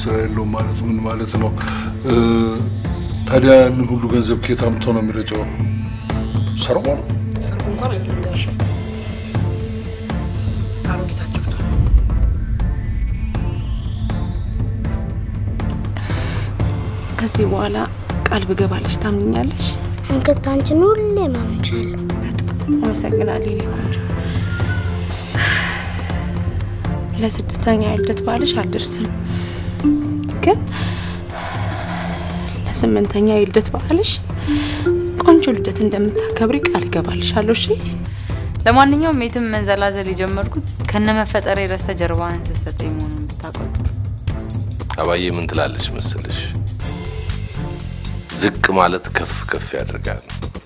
ስራ የለውም ማለት ምን ማለት ነው? እ፣ ታዲያ ያንን ሁሉ ገንዘብ ከየት አምጥቶ ነው የሚረጨው? ሰርቆ ነው? ሰርጉ እንኳን አይደለም ጋሽ አሮጊት አጭቅቷል። ከዚህ በኋላ ቃል ብገባለሽ ታምኛለሽ? እንክት አንቺን ሁሌ ማምንሻለሁ። አመሰግናለሁ የኔ ቆንጆ። ለስድስተኛ የልደት በዓልሽ አልደርስም፣ ግን ለስምንተኛ የልደት በዓልሽ ቆንጆ ልደት እንደምታከብሪ ቃል እገባልሻለሁ። እሺ? ለማንኛውም የትም መንዘላዘል የጀመርኩት ከነመፈጠሬ በስተጀርባህን ስትሰጠኝ መሆኑን ብታውቀው ጥሩ። አባዬ ምን ትላለች መሰለሽ? ዝቅ ማለት ከፍ ከፍ ያደርጋል።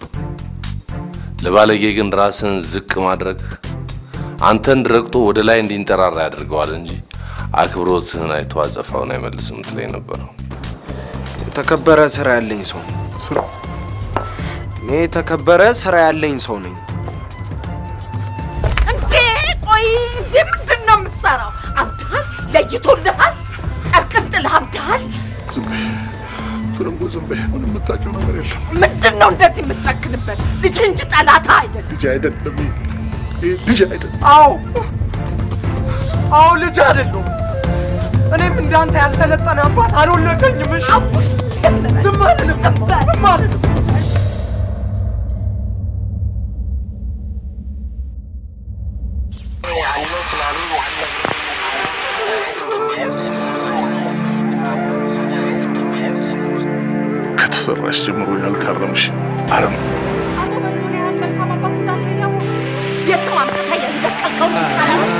ለባለጌ ግን ራስን ዝቅ ማድረግ አንተን ረግጦ ወደ ላይ እንዲንጠራራ ያደርገዋል እንጂ አክብሮትህን አይቶ አጸፋውን አይመልስም ትለኝ ነበረው። የተከበረ ስራ ያለኝ ሰው ነኝ። ስራ እኔ የተከበረ ስራ ያለኝ ሰው ነኝ። እንዴ ቆይ እንዴ ምንድን ነው የምትሰራው? አብድሃል፣ ለይቶልሃል፣ ጨርቅን ጥለህ አብድሃል። ዝም በይ ትርንጎ፣ ዝም በይ። ምንም የምታውቂው ነገር የለም። ምንድን ነው እንደዚህ የምትጨክንበት? ልጅ እንጂ ጠላታ አይደለም። ልጅ አይደለም፣ ይሄ ልጅ አይደለም። አዎ አዎ፣ ልጅ አይደለሁም። እኔም እንዳንተ ያልሰለጠነ አባት አልወለደኝም። እሺ አቡሽ ዝም በል፣ ዝም አልልም፣ ዝም በል። ዝም አልልም። ከተሰራሽ ጀምሮ ያልታረምሽ አረም አቶ በሪሁን ያህል መልካም አባት እንዳለ ያወቅ የትም አምጥተህ የደቀልከው ቀረባ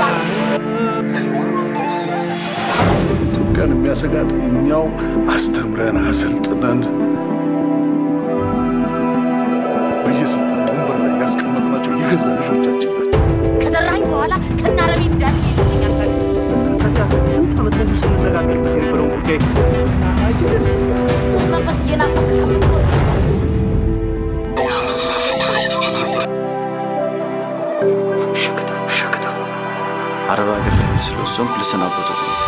ኢትዮጵያን የሚያሰጋት እኛው አስተምረን አሰልጥነን በየስልጣን ወንበር ላይ ያስቀመጥናቸው የገዛ ልጆቻችን ናቸው። ከዘራኝ በኋላ ከናረቢ እንዳለ ይልኛል። ስንት ዓመት ሙሉ ስንነጋገርበት የነበረውን ጉዳይ አይሲስን መንፈስ እየናፈቅ ከምትኖር ሸክተፉ ሸክተፉ አረብ ሀገር ለምን ስለወሰንኩ ልሰናበቱት ነው።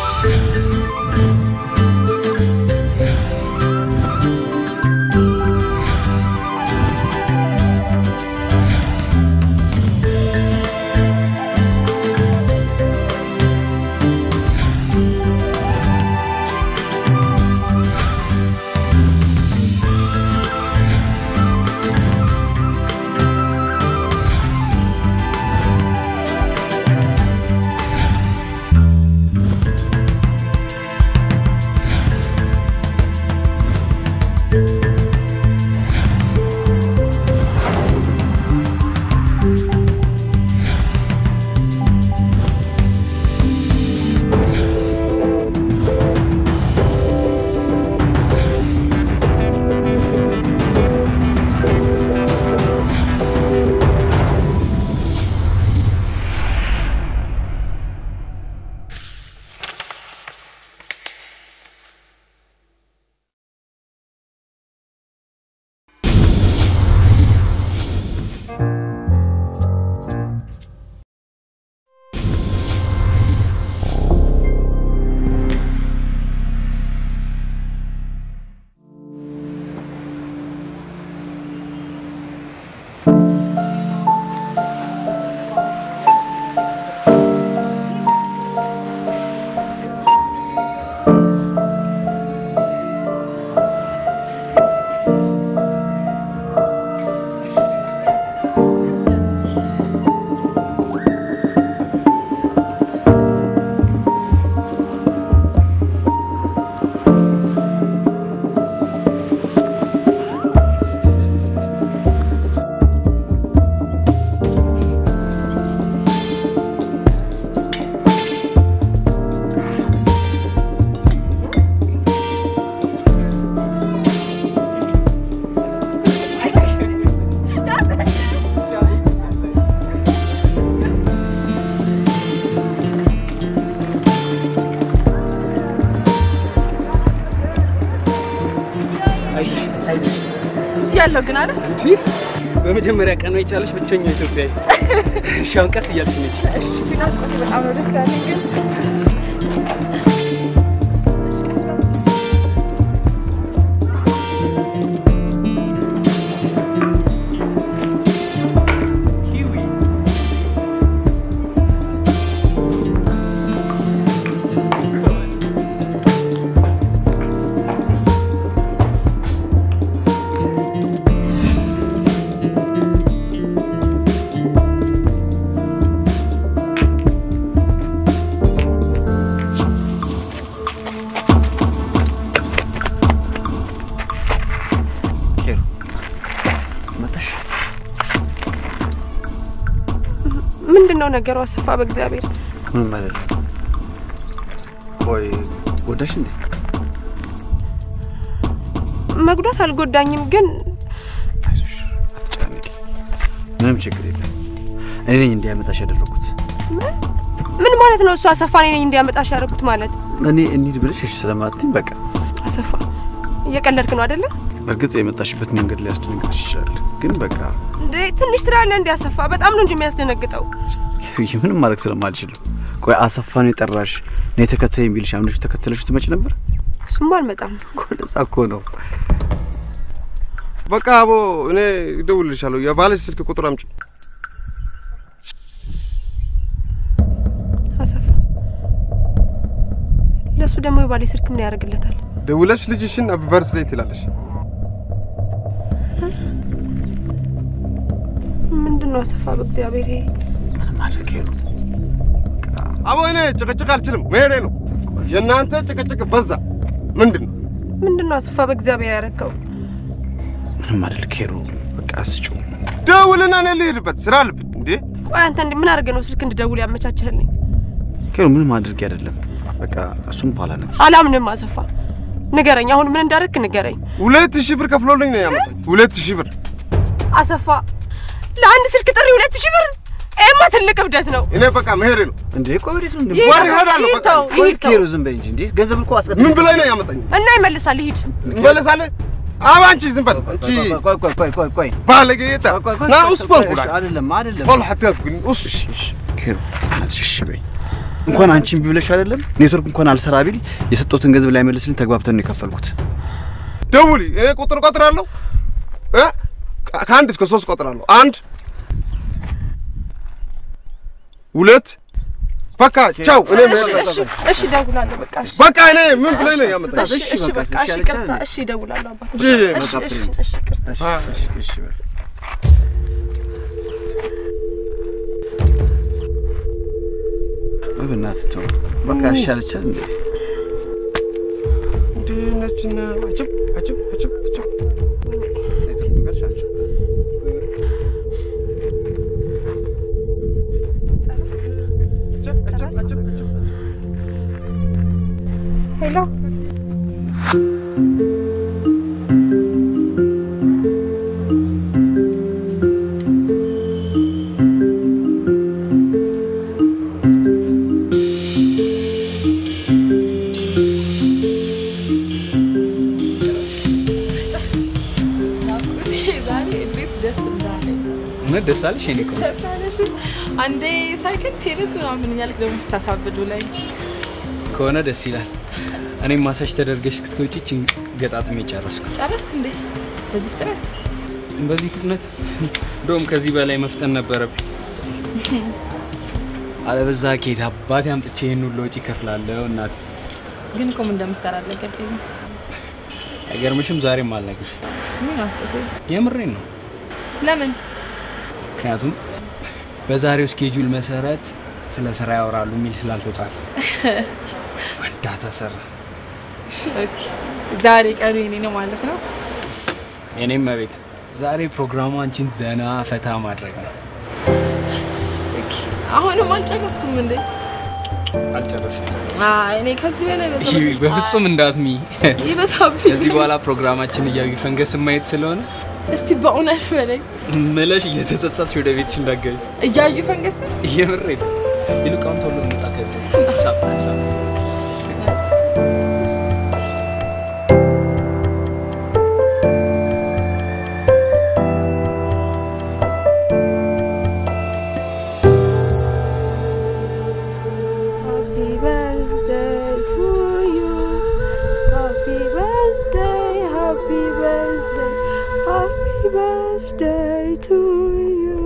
ያለው ግን አይደል? እንጂ በመጀመሪያ ቀን የቻለች ብቸኛ ኢትዮጵያዊ ሻውን ቀስ እያልሽ ነች። እሺ፣ ቢናፍቆት በጣም ነው ደስ ያለኝ ግን ምንድን ነው ነገሩ? አሰፋ በእግዚአብሔር ምንም አይደለም። ቆይ ጎዳሽ እንዴ? መጉዳት አልጎዳኝም፣ ግን አትጨናነቂ። ምንም ችግር የለም። እኔ ነኝ እንዲያመጣሽ ያደረኩት። ምን ምን ማለት ነው? እሱ አሰፋ እኔ ነኝ እንዲያመጣሽ ያደረኩት ማለት? እኔ እንሂድ ብለሽ እሺ ስለማትኝ በቃ አሰፋ እየቀለድክ ነው አይደለ? በእርግጥ የመጣሽበት መንገድ ሊያስደነግጥሽ ይችላል፣ ግን በቃ እንዴ ትንሽ ትላለህ እንዲ አሰፋ። በጣም ነው እንጂ የሚያስደነግጠው። ምንም ማድረግ ስለማልችል ነው። ቆይ አሰፋ ነው የጠራሽ? እኔ ተከተይኝ ቢልሽ አምነሽ ተከተለሽ ትመጪ ነበር? እሱማ አልመጣም። ለዛ እኮ ነው። በቃ አቦ እኔ እደውልልሻለሁ። የባለሽ ስልክ ቁጥር አምጪ። አሰፋ ለእሱ ደግሞ የባሌ ስልክ ምን ያደርግለታል? ደውለሽ ልጅሽን ሃፒ በርዝዴይ ትላለሽ። ምንድን ነው አሰፋ በእግዚአብሔር ይሄ ማድረግ ነው። አቦ እኔ ጭቅጭቅ አልችልም፣ መሄዴ ነው። የእናንተ ጭቅጭቅ በዛ። ምንድን ነው ምንድን ነው አሰፋ በእግዚአብሔር ያረከው? ምንም አይደል ኬሩ፣ በቃ ስጩ። ደውልና እኔ ልሄድበት ስራ አለብኝ። እንዴ ቆይ አንተ እንዴ ምን አድርገህ ነው ስልክ እንድደውል ያመቻችህልኝ? ኬሩ፣ ምንም አድርጌ አይደለም። በቃ እሱም በኋላ ነው። አላምንም አሰፋ። ንገረኝ፣ አሁን ምን እንዳደረክ ንገረኝ። ሁለት ሺህ ብር ከፍሎልኝ ነው ያመጣኝ። ሁለት ሺህ ብር አሰፋ፣ ለአንድ ስልክ ጥሪ ሁለት ሺህ ብር? ይሄማ ትልቅ እብደት ነው። እኔ በቃ መሄዴ ነው። እንዴ ቆይ ወዴት ነው? ይሄ ወር እሄዳለሁ። በቃ ይተው፣ ቆይ ይተው። ኬሩ፣ ዝም በይ እንጂ እንዴ! ገንዘብ እኮ አስቀድሞ ምን ብላኝ ነው ያመጣኝ? እና ይመልሳል። ይሂድ። እንመለሳለን። አባ አንቺ ዝም በል አንቺ ቆይ ቆይ ቆይ ቆይ ቆይ ባለጌ የታ ና ኡስ በንኩላ አይደለም አይደለም ቆል ሐተብ ግን ኡስ ኬሩ፣ እሺ በይ እንኳን አንቺን ቢብለሽ አይደለም ኔትወርክ እንኳን አልሰራ ቢል የሰጠሁትን ገንዘብ ላይ መልስልኝ ተግባብተን ነው የከፈልኩት። ደውሊ። እኔ ቁጥር ቆጥራለሁ እ ከአንድ እስከ ሶስት ቆጥራለሁ። አንድ ሁለት በቃ ቻው። እኔ መሄድ ነው። እሺ፣ እሺ፣ እደውላለሁ። በቃ እሺ፣ በቃ እኔ ምን ብለኝ ነው ያመጣኝ? እሺ፣ እሺ፣ በቃ እሺ፣ ይቅርታ። እሺ፣ እደውላለሁ አባት። እሺ፣ እሺ፣ እሺ፣ እሺ፣ ይቅርታ። አ እሺ በል ወይ በእናትህ ተው በቃ እሺ አለቻል እንዴ እንዴ ነችና አጭብ አጭብ አጭብ አጭብ ሄሎ ዛሬ እንዴት ደስ እንዳለኝ እውነት ደስ አለሽ የኔ ቆንጆ? ደስ አለሽ። አንዴ ሳይክል ቴኒስ ምናምን እያልክ ደግሞ ስታሳብዱ ላይ ከሆነ ደስ ይላል። እኔም ማሳጅ ተደርገሽ እስክትወጪ ይህችን ገጣጥሜ ጨረስኩ። ጨረስክ እንዴ? በዚህ ፍጥነት በዚህ ፍጥነት እንደውም ከዚህ በላይ መፍጠን ነበረብኝ። አለበዛ ኬት አባቴ አምጥቼ ይህን ሁሉ ወጪ እከፍላለሁ። እናቴ ግን እኮ ምን እንደምትሰራ አልነገርከኝም። አይገርምሽም? ዛሬም አልነግርሽ። ምን አፍቆቴ? የምሬን ነው። ለምን? ምክንያቱም በዛሬው ስኬጁል መሰረት ስለ ስራ ያወራሉ የሚል ስላልተጻፈ ወንዳ ተሰራ። ኦኬ፣ ዛሬ ቀኑ የኔ ነው ማለት ነው። የኔም መቤት ዛሬ ፕሮግራሙ አንቺን ዘና ፈታ ማድረግ ነው። ኦኬ፣ አሁንም አልጨረስኩም እንዴ? አልጨረስም። አይ፣ እኔ ከዚህ በላይ በዛ ይህ በፍጹም እንዳትሚ። ይበዛብኝ። ከዚህ በኋላ ፕሮግራማችን እያዩ ፈንገስ ማየት ስለሆነ እስቲ በእውነት በላይ ምለሽ እየተጸጸትሽ ወደ ቤትሽ እንዳትገቢ። እያዩ ፈንገስ እየምሬ ነው። ይልቅ አሁን ቶሎ እንውጣ ከዚህ ሳብ ሳብ Happy birthday to you. Happy birthday, happy birthday, happy birthday to you.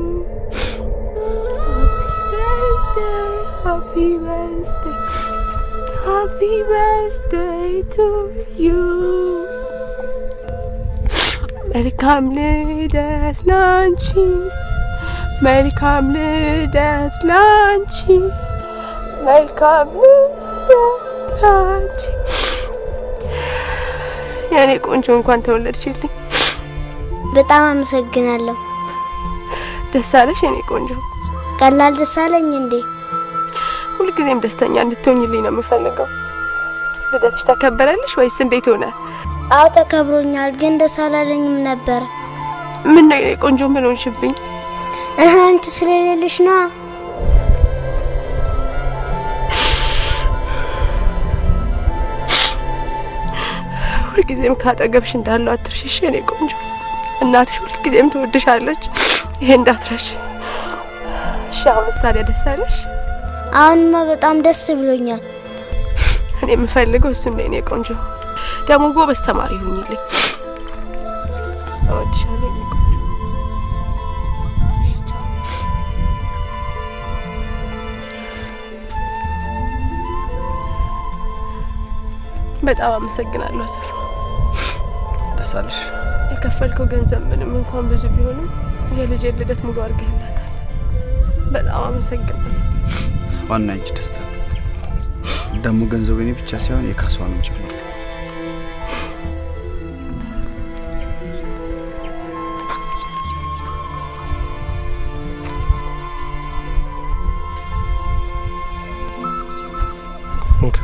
Happy birthday, happy birthday to you. መልካም ልደት ላንቺ፣ መልካም ልደት ላንቺ መልካም ልደት የኔ ቆንጆ እንኳን ተወለድሽልኝ። በጣም አመሰግናለሁ። ደስ አለሽ የኔ ቆንጆ። ቀላል ደስ አለኝ እንዴ? ሁልጊዜም ደስተኛ እንድትሆኝልኝ ነው የምፈልገው። ልደትሽ ተከበረልሽ ወይስ እንዴት ሆነ? አዎ ተከብሮኛል፣ ግን ደስ አላለኝም ነበር። ምን ነው የኔ ቆንጆ ምን ሆንሽብኝ? እህ አንቺ ስለሌለሽ ነዋ። ሁልጊዜም ካጠገብሽ እንዳለው አትርሽሽ የኔ ቆንጆ። እናትሽ ሁልጊዜም ትወድሻለች። ይሄ እንዳትረሽ እሺ። አሁንስ ታዲያ ደስ አለሽ? አሁንማ በጣም ደስ ብሎኛል። እኔ የምፈልገው እሱን ነው የኔ ቆንጆ። ደግሞ ጎበዝ ተማሪ ሁኝልኝ። እወድሻለሁ የኔ ቆንጆ። በጣም አመሰግናለሁ አሰፋ። ደስ አለሽ? የከፈልከው ገንዘብ ምንም እንኳን ብዙ ቢሆንም የልጄን ልደት ሙሉ አድርገህላታል። በጣም አመሰግናለሁ። ዋና አንቺ ደስታ ነው። ደግሞ ገንዘቡ የኔ ብቻ ሳይሆን የካሷንም ጭምር። እንካ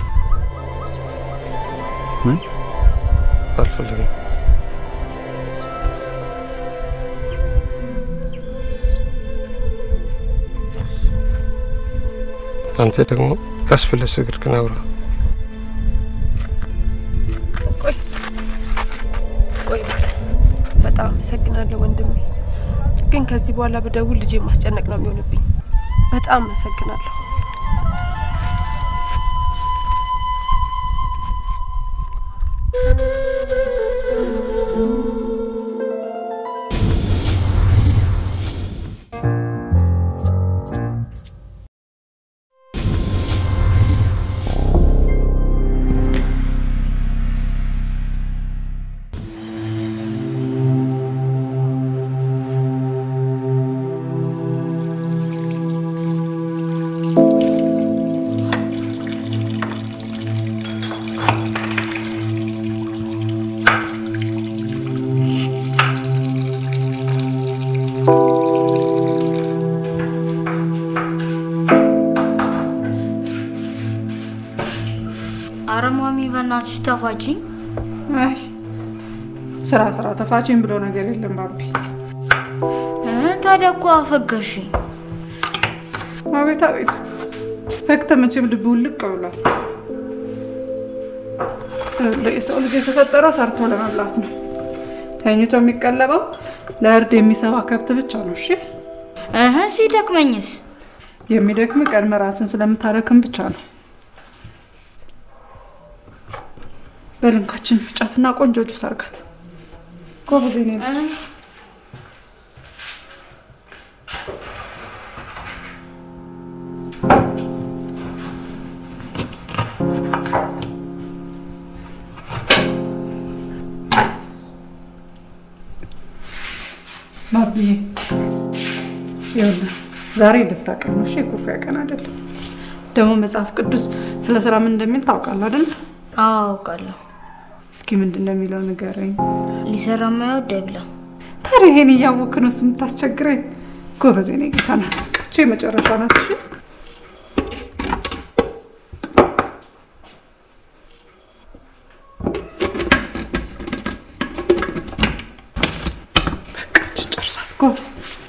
ምን አልፈልግም። አንተ ደግሞ ቀስ ብለህ ስግርግን አውራ። ቆይ ቆይ፣ በጣም አመሰግናለሁ ወንድሜ። ግን ከዚህ በኋላ ብደውል ልጄ ማስጨነቅ ነው የሚሆንብኝ። በጣም አመሰግናለሁ። አረ ማሚ በእናትሽ ተፋችኝ። አይ ስራ ስራ ተፋችኝ ብሎ ነገር የለም ባቢ። እ ታዲያ እኮ አፈገሽኝ። አቤት አቤት፣ ፈክተ መቼም ልብ ውልቅ ብሏል። ይኸውልህ፣ የሰው ልጅ የተፈጠረው ሰርቶ ለመብላት ነው። ተኝቶ የሚቀለበው ለእርድ የሚሰባ ከብት ብቻ ነው። እሺ እህ ሲደክመኝስ? የሚደክም ቀድመ ራስን ስለምታደክም ብቻ ነው። በልንካችን ፍጫትና ቆንጆ ጁስ አርጋት። ጎበዝ የኔ ልጅ። ባቢዬ ይኸውልህ ዛሬ የደስታ ቀን ነው። እሺ የኩርፊያ ቀን አይደለም። ደግሞ መጽሐፍ ቅዱስ ስለ ስራ ምን እንደሚል ታውቃለህ አይደል? አዎ አውቃለሁ። እስኪ ምንድን ነው የሚለው ንገረኝ። ሊሰራ የማይወድ አይብላ። ታዲያ ይሄን እያወክ ነው የምታስቸግረኝ? ጎበዝ የኔ ጌታ ናት። ቃቼ የመጨረሻ ናት። እሺ በቃ ይህችን ጨርሳት። ጎበዝ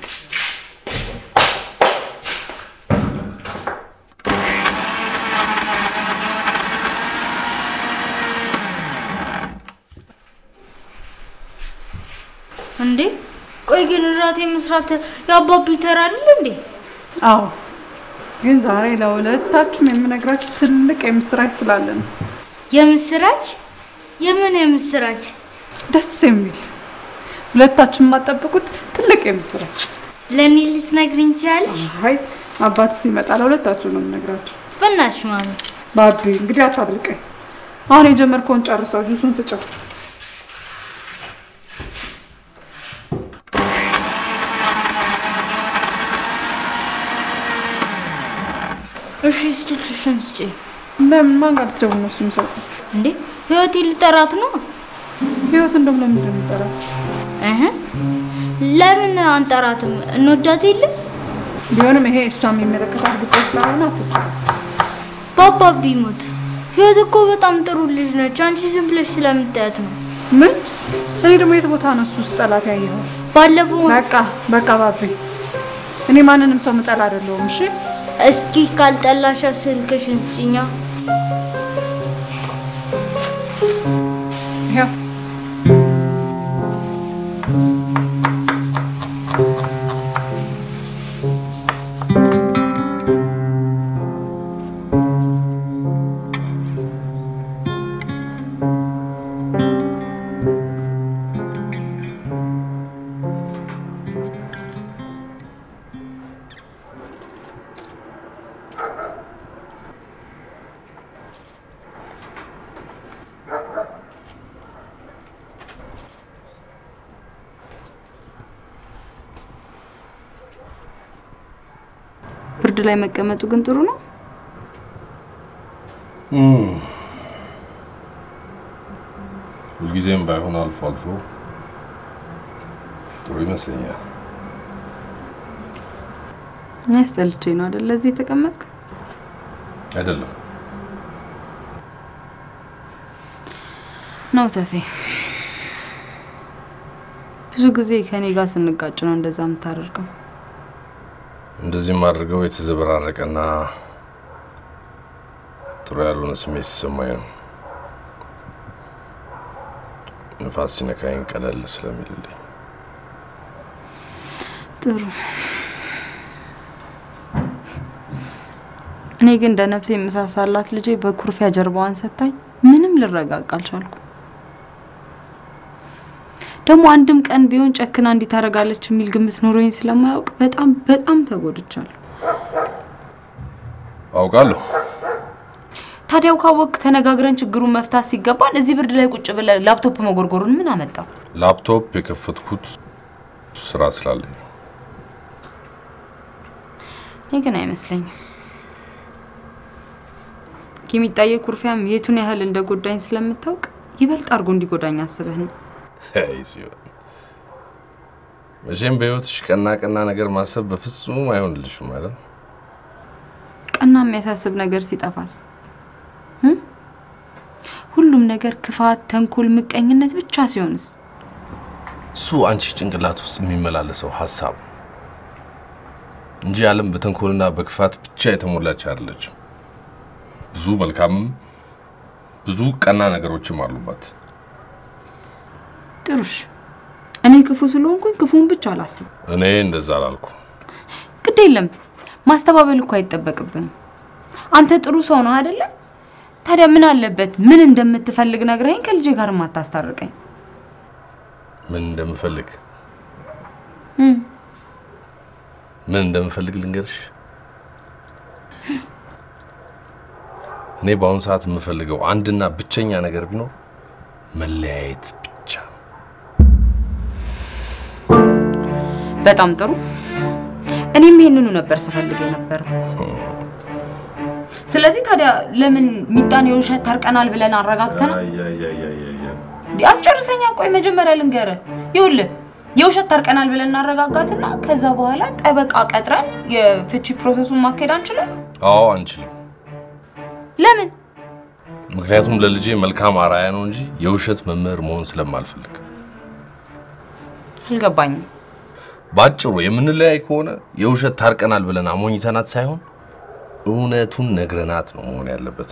እንዴ ቆይ ግን እራት የመስራት የአባቢ ተራ አይደል እንዴ? አዎ፣ ግን ዛሬ ለሁለታችሁም የምነግራችሁ ትልቅ የምስራች ስላለ ነው። የምስራች? የምን የምስራች? ደስ የሚል ሁለታችሁም የማጠብቁት ትልቅ የምስራች። ለእኔ ልትነግሪኝ ትችያለሽ? አይ አባት ሲመጣ ለሁለታችሁ ነው የምነግራችሁ። በእናትሽ ማሚ። ባቢ እንግዲህ አታድርቀኝ። አሁን የጀመርከውን ጨርሰው፣ ጁሱን ፍጨው። እሺ ስልክሽን ስጪኝ። ለምን ማን ጋር ልትደውል ነው? እሱ የሚሰጠው እንዴ ህይወቴ ልጠራት ነው? ህይወትን ደግሞ ለምንድን ነው የምጠራት? እህ ለምን አንጠራትም? እንወዳት የለ ቢሆንም ይሄ እሷ የሚመለከታት ጉዳይ ስላልሆነ አትውጣ። ባባ ቢሞት ህይወት እኮ በጣም ጥሩ ልጅ ነች። አንቺ ዝም ብለሽ ስለምታያት ነው። ምን? እኔ ደግሞ የት ቦታ ነው እሱ ውስጥ ጠላት ያየኸው? ባለፈው በቃ በቃ ባቤ፣ እኔ ማንንም ሰው ምጠላ አይደለሁም። እሺ እስኪ ካልጠላሻ ስልክሽን ስጪኛ። ይኸው ብርድ ላይ መቀመጡ ግን ጥሩ ነው። ሁልጊዜም ባይሆን አልፎ አልፎ ጥሩ ይመስለኛል። እኔ አስጠልቼ ነው አይደል ለዚህ የተቀመጥክ? አይደለም ነው ተፌ። ብዙ ጊዜ ከኔ ጋር ስንጋጭ ነው እንደዛ የምታደርገው። እንደዚህም አድርገው የተዘበራረቀና ጥሩ ያልሆነ ስሜት ሲሰማኝ ነው። ንፋስ ሲነካኝ ቀለል ስለሚልልኝ ጥሩ። እኔ ግን እንደ ነፍሴ የምሳሳላት ልጄ በኩርፊያ ጀርባዋን ሰታኝ ምንም ልረጋጋ አልቻልኩም። ደግሞ አንድም ቀን ቢሆን ጨክና እንዲህ ታደርጋለች የሚል ግምት ኖሮኝ ስለማያውቅ በጣም በጣም ተጎድቻለሁ። አውቃለሁ። ታዲያው ካወቅ ተነጋግረን ችግሩን መፍታት ሲገባን እዚህ ብርድ ላይ ቁጭ ብለ ላፕቶፕ መጎርጎሩን ምን አመጣው? ላፕቶፕ የከፈትኩት ስራ ስላለኝ ነው። እኔ ግን አይመስለኝም። የሚጣየ ኩርፊያም የቱን ያህል እንደጎዳኝ ስለምታውቅ ይበልጥ አድርጎ እንዲጎዳኝ አስበህ ነው። አይ ሲሆን መቼም በህይወትሽ ቀና ቀና ነገር ማሰብ በፍጹም አይሆንልሽም ማለት ነው። ቀና የሚያሳስብ ነገር ሲጠፋስ? እም? ሁሉም ነገር ክፋት፣ ተንኮል፣ ምቀኝነት ብቻ ሲሆንስ? እሱ አንቺ ጭንቅላት ውስጥ የሚመላለሰው ሀሳብ ነው እንጂ ዓለም በተንኮልና በክፋት ብቻ የተሞላች አይደለችም። ብዙ መልካምም ብዙ ቀና ነገሮችም አሉባት። ጥሩሽ፣ እኔ ክፉ ስለሆንኩኝ ክፉን ብቻ አላስብ። እኔ እንደዛ አላልኩ። ግድ የለም ማስተባበል እኮ አይጠበቅብንም። አንተ ጥሩ ሰው ነው አይደለ? ታዲያ ምን አለበት ምን እንደምትፈልግ ነግረኝ ከልጄ ጋር ማታስታርቀኝ? ምን እንደምፈልግ እም፣ ምን እንደምፈልግ ልንገርሽ። እኔ በአሁኑ ሰዓት የምፈልገው አንድና ብቸኛ ነገር ቢኖር መለያየት ብቻ። በጣም ጥሩ። እኔም ይሄንኑ ነበር ስፈልግ የነበረው። ስለዚህ ታዲያ ለምን ሚጣን የውሸት ታርቀናል ብለን አረጋግተናል? እንዴ አስጨርሰኛ። ቆይ መጀመሪያ ልንገርህ። ይኸውልህ የውሸት ታርቀናል ብለን እናረጋጋትና ከዛ በኋላ ጠበቃ ቀጥረን የፍቺ ፕሮሰሱን ማካሄድ አንችልም? አዎ አንችልም። ለምን? ምክንያቱም ለልጄ መልካም አራያ ነው እንጂ የውሸት መምህር መሆን ስለማልፈልግ። አልገባኝም። ባጭሩ የምንለያይ ከሆነ የውሸት ታርቀናል ብለን አሞኝተናት ሳይሆን እውነቱን ነግረናት ነው መሆን ያለበት።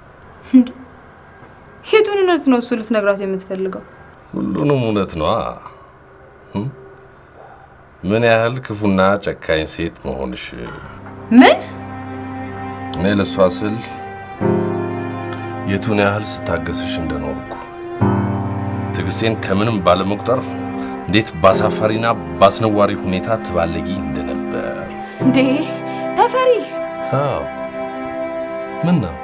የቱን እውነት ነው እሱ ልትነግራት የምትፈልገው? ሁሉንም እውነት ነዋ። እም? ምን ያህል ክፉና ጨካኝ ሴት መሆንሽ ምን? እኔ ለእሷ ስል የቱን ያህል ስታገስሽ እንደኖርኩ ትዕግስቴን ከምንም ባለመቁጠር እንዴት ባሳፋሪና ባስነዋሪ ሁኔታ ትባለጊ እንደነበር። እንዴ ተፈሪ፣ አዎ ምን ነው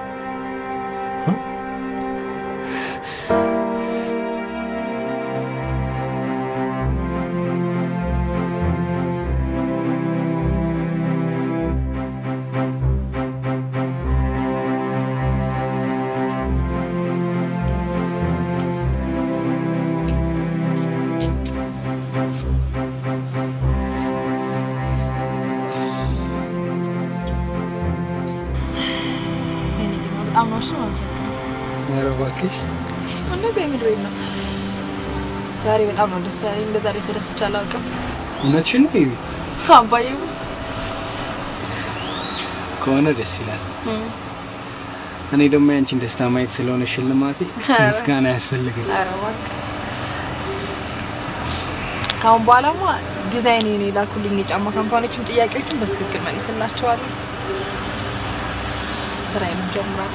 ነው። እሺ አመሰግናለሁ። ኧረ እባክሽ እውነት የምድሬን ነው። ዛሬ በጣም ነው ደስ ያለኝ። እንደ ዛሬ ተደስቼ አላውቅም። እውነትሽን ነው ይቢ አባዬ ሙት ከሆነ ደስ ይላል። እኔ ደግሞ ያንቺን ደስታ ማየት ስለሆነ ሽልማቴ ኧረ። ምስጋና ያስፈልገኝ። ኧረ እባክህ ከአሁን በኋላማ ዲዛይን የኔ ላኩልኝ የጫማ ካምፓኒዎችም ጥያቄዎችን በትክክል መልስላቸዋለሁ። ስራዬን ጀምራለሁ።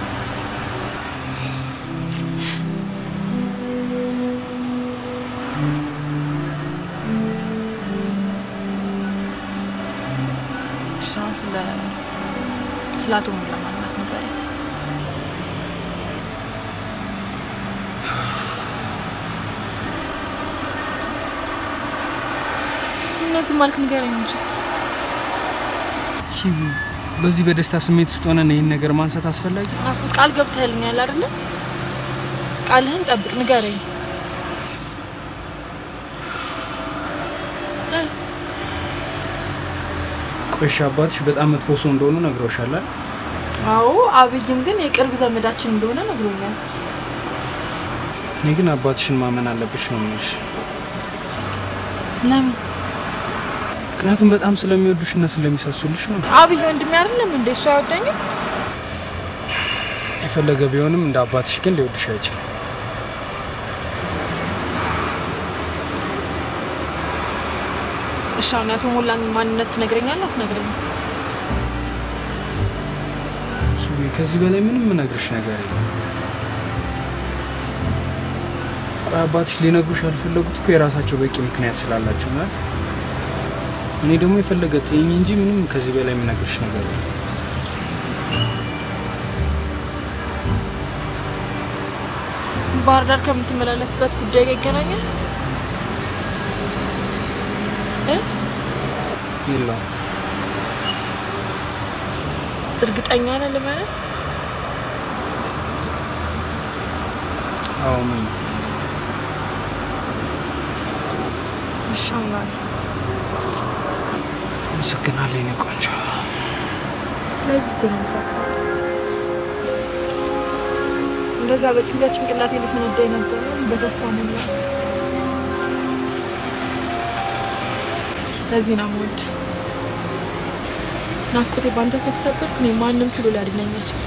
እሺ አሁን ስለ ስለ አቶ ሙላ ማንነት ንገረኝ። እነዚህ ማልክ ንገረኝ እንጂ እሺ፣ በዚህ በደስታ ስሜት ውስጥ ሆነን ይህን ነገር ማንሳት አስፈላጊ ናኩት ቃል ገብተህልኛል አይደለ? ቃልህን ጠብቅ፣ ንገረኝ። እ፣ ቆይሽ አባትሽ በጣም መጥፎ ሰው እንደሆኑ ነግረውሻል አይደል? አዎ አብይም ግን የቅርብ ዘመዳችን እንደሆነ ነግሮኛል። እኔ ግን አባትሽን ማመን አለብሽ ነው የምልሽ። ለምን? ምክንያቱም በጣም ስለሚወዱሽ እና ስለሚሳሱልሽ ነው። አብይ ወንድሜ አይደለም እንዴ? እሱ አይወደኝም? የፈለገ ቢሆንም እንደ አባትሽ ግን ሊወድሽ አይችልም። እሺ አሁን የአቶ ሞላን ማንነት ትነግረኛለህ? አትነግረኝም? ከዚህ በላይ ምንም ምነግርሽ ነገር የለም። ቆይ አባትሽ ሊነግሩሽ ያልፈለጉት እኮ የራሳቸው በቂ ምክንያት ስላላቸው ነው። አይደል? እኔ ደግሞ የፈለገ ጤኝ እንጂ ምንም ከዚህ በላይ የምነግርሽ ነገር የለም። ባህር ዳር ከምትመላለስበት ጉዳይ ጋር ይገናኛል? እ? የለውም እርግጠኛ ነህ ልመነህ? አዎ ምን እሺ አምናለሁ። አመሰግናለሁ የኔ ቆንጆ። ለዚህ እኮ ነው የምሳሳው። እንደዛ በጭንቀት ጭንቅላቴ ሊፈነዳ ነበር በተስፋ ሞላ። ለዚህ ነው የምወድ። ናፍቆቴ ባንተ ከተሰበርኩ እኔ ማንም ችሎ ሊያድነኝ አይችልም።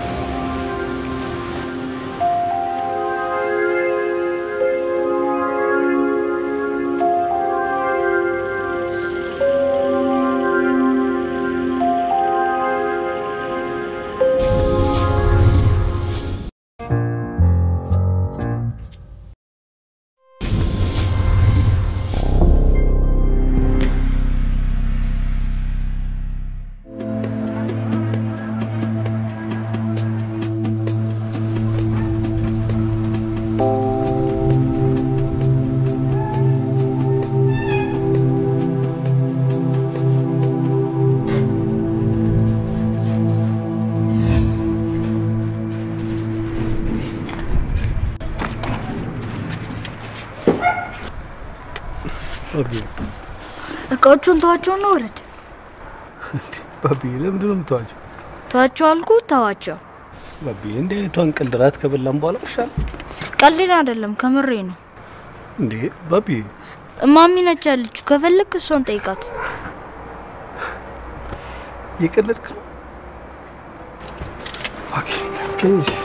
እቃዎቹን ተዋቸውና ውረድ። ባቢዬ ለምንድን ነው የምተዋቸው? ተዋቸው አልኩ፣ ተዋቸው። ባቢዬ እንዲህ አይነቷን ቀልድ ራት ከበላን በኋላ ይሻል ቀልድ አይደለም፣ ከምሬ ነው። እንዴ ባቢዬ እማሚ ነች ያለችው። ከፈለክ እሷን ጠይቃት። እየቀለድክ ነው? ኦኬ ኦኬ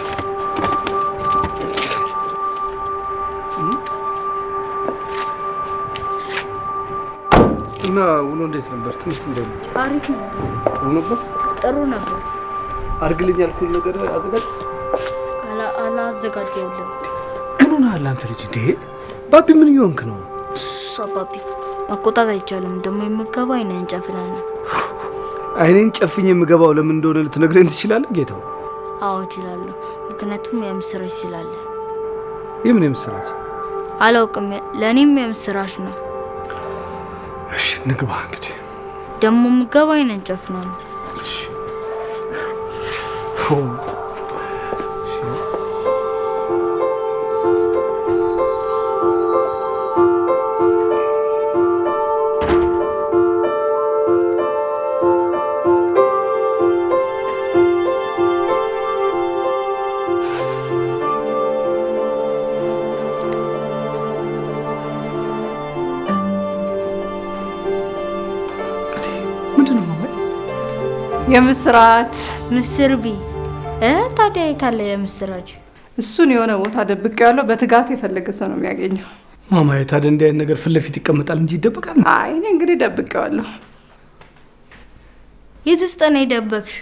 እና ውሎ እንዴት ነበር? ትምህርት እንዴት ነው? አሪፍ ነው፣ ጥሩ ነበር? ጥሩ ነበር። አድርግልኝ ያልኩህን ነገር አዘጋጅ። አላ- አላዘጋጀሁልም። ምን ሆነሃል አንተ ልጅ? እንዴ ባቢ ምን እየሆንክ ነው? እሱ አባቢ መቆጣት አይቻልም። ደግሞ የምገባው አይነን ጨፍነን ነው። አይኔን ጨፍኝ የምገባው ለምን እንደሆነ ልትነግረኝ ትችላለህ ጌታው? አዎ እችላለሁ፣ ምክንያቱም የምስራች ስላለ። የምን የምስራች? አላውቅም፣ ለእኔም የምስራች ነው። እሺ ንግባ እንግዲህ። ደግሞ የምገባው አይነን ጨፍነን ነው። ፎ የምስራች ምስር ቢ እ ታዲያ የታለ የምስራች? እሱን የሆነ ቦታ ደብቄ ያለው በትጋት የፈለገ ሰው ነው የሚያገኘው። ማማዬ ታዲያ እንዲህ አይነት ነገር ፊት ለፊት ይቀመጣል እንጂ ይደበቃል? አይ እኔ እንግዲህ ደብቄዋለሁ። የት ውስጥ ነው የደበቅሽ?